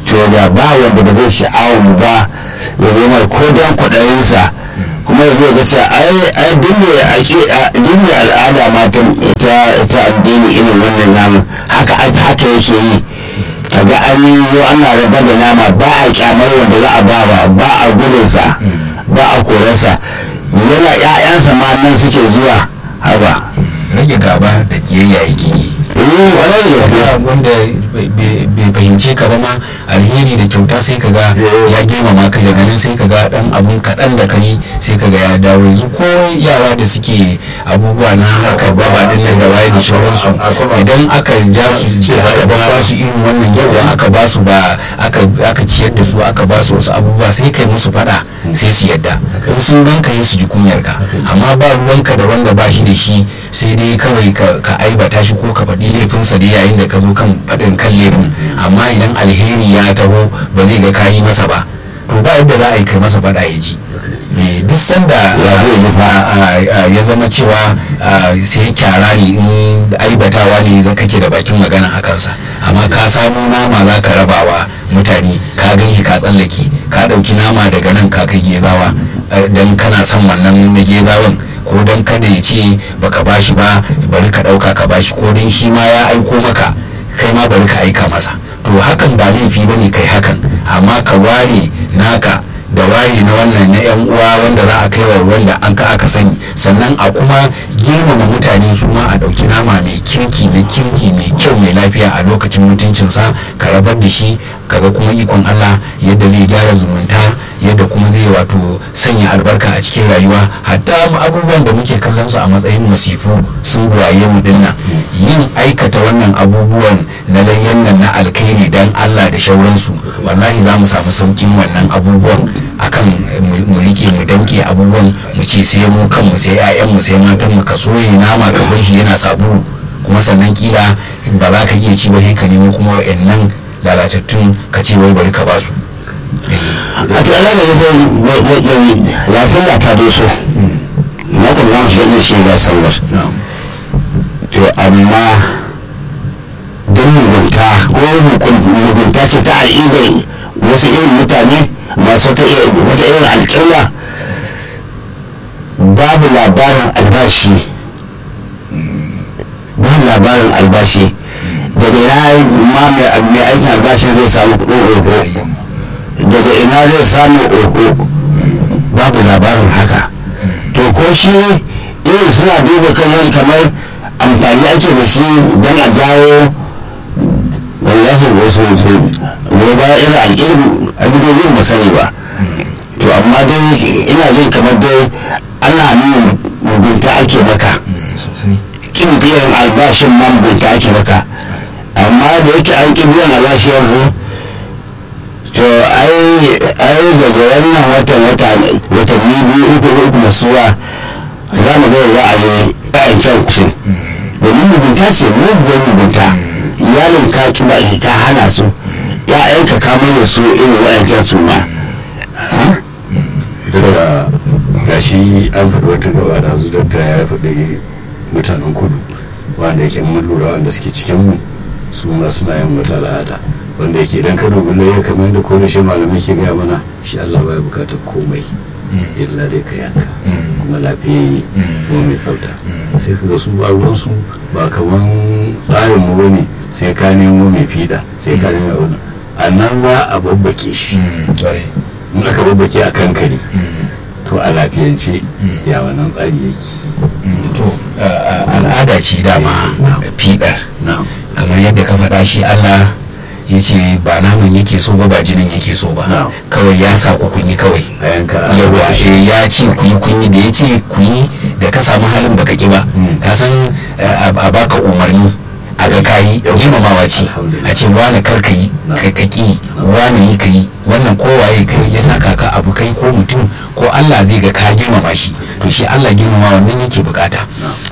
to da ba wanda ba zai sha'awar mu ba ya zo mai ko dan kwaɗayinsa kuma ya zo ga cewa ai ai duk mai ake duk mai al'ada ma ta ta ta addini irin wannan namu haka haka yake yi kaga an yi ana raba da nama ba a kyamar wanda za a ba ba a gudunsa ba a korarsa yana 'ya'yansa ma nan suke zuwa haba rage gaba da kiyayya yake yi eh kwarai da gaske wanda bai fahimce ka ba ma alheri da kyauta sai ka ga ya girmama ka daga nan sai ka ga dan abun kaɗan da kai sai ka ga ya dawo yanzu ko yara da suke abubuwa na harkar baba din nan da waye da shauransu idan aka ja su aka ba su irin wannan yawa aka ba su ba aka aka ciyar da su aka ba su wasu abubuwa sai kai musu fada sai su yadda in sun ganka yi su ji kunyar ka amma ba ruwanka da wanda ba shi da shi sai dai kawai ka aibata shi ko ka faɗi laifinsa da yayin da ka zo kan faɗin kan laifin amma idan alheri ya taho ba zai ga kayi masa ba to ba yadda za a yi kai masa faɗa ya ji duk sanda ya zama cewa sai kyara ne in aibatawa ne za kake da bakin magana a kansa amma ka samu nama za ka rabawa mutane ka gan ka tsallake ka ɗauki nama daga nan ka kai gezawa don kana son wannan na gezawan ko don kada ya ce baka bashi ba bari ka ɗauka ka bashi ko don shi ma ya aiko maka kai ma bari ka aika masa to hakan ba laifi bane kai hakan amma ka ware naka da ware na wannan na yan uwa wanda za a kai wa wanda an ka aka sani sannan a kuma girmama mutane su ma a ɗauki nama mai kirki na kirki mai kyau mai lafiya a lokacin mutuncinsa ka rabar da shi kaga kuma ikon Allah yadda zai gyara zumunta yadda kuma zai wato sanya albarka a cikin rayuwa hatta abubuwan da muke kallon su a matsayin masifu sun waye mu dinnan yin aikata wannan abubuwan na layyan nan na alkhairi dan Allah da shauransu wallahi za mu samu saukin wannan abubuwan akan mu rike mu danke abubuwan mu ce sai mu kanmu sai 'ya'yanmu sai matan mu ka soye nama ka bar shi yana sabulu kuma sannan kila ba za ka iya ci ba sai ka nemo kuma wa'annan lalatattun ka ce wai bari ka ba su a to ana da yadda ya sallah ta doso na kuma za mu shiga da shi ga sallar to amma don mugunta ko mugunta ce ta al'idar wasu irin mutane masu wata irin alƙalla babu labarin albashi babu labarin albashi daga ina ma mai aikin albashin zai samu kuɗin oho daga ina zai samu oho babu labarin haka to ko shi irin suna duba kallon kamar amfani ake da shi don a jawo wallahi wasu su ne ba irin alƙirin a gidoyin ba sani ba to amma dai ina jin kamar dai ana nuna mugunta ake maka kin biyan albashin ma mugunta ake maka amma da yake an ki biyan albashin yanzu to ai ai daga wannan watan wata watanni biyu uku uku masu zuwa za mu ga za a yi ɗayan can kushin domin mugunta ce muguwar mugunta iyalin ka ki ba ka hana su ya'yanka ka mana su irin wa'ancan su ma daga gashi an faɗi wata gaba da su dokta ya faɗi mutanen kudu wanda yake mun lura wanda suke cikin mu su ma suna yin wata al'ada wanda yake idan ka dubi laye kamar yadda ko shi malamai ke gaya mana shi Allah baya bukatar komai illa dai ka yanka kuma lafiyayye kuma mai tsafta sai ka ga su ba ruwansu ba kaman tsarin mu bane sai ka nemo mai fiɗa sai ka nemo wani a nan za a babbake shi in aka babbake a kankare to a lafiyance ya wannan tsari yake to al'ada ce dama fiɗar kamar yadda ka faɗa shi Allah ya ce ba naman yake so ba ba jinin yake so ba kawai ya sa ku kunyi kawai yawa ya ce ku yi kunyi da ya ce ku yi da ka samu halin baka ki ba ka san a baka umarni a ga kayi girmamawa ce a ce wani kar ka yi ka ki wani yi ka yi wannan kowaye ka ya saka ka abu kai ko mutum ko Allah zai ga ka girmama shi to shi Allah girmama wannan yake bukata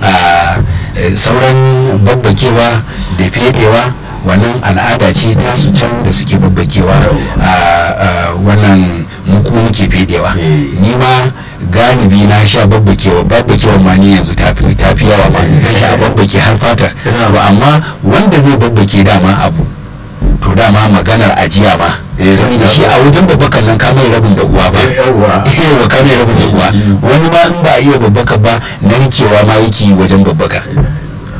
sauran babbakewa da fedewa wannan al'ada ce ta su can da suke babbakewa a wannan mu kuma muke fedewa ni ma galibi na sha babbakewa babbakewa ma ni yanzu ta fi yawa ma na sha babbake har fatar ba amma wanda zai babbake dama abu to dama maganar ajiya ma Eh, saboda shi da- a wajen babbakan nan ka mai rabin da uwa ba yawwa yawa ka mai rabin da uwa wani ma in ba a iya babbaka ba narkewa ma yake yi wajen babbaka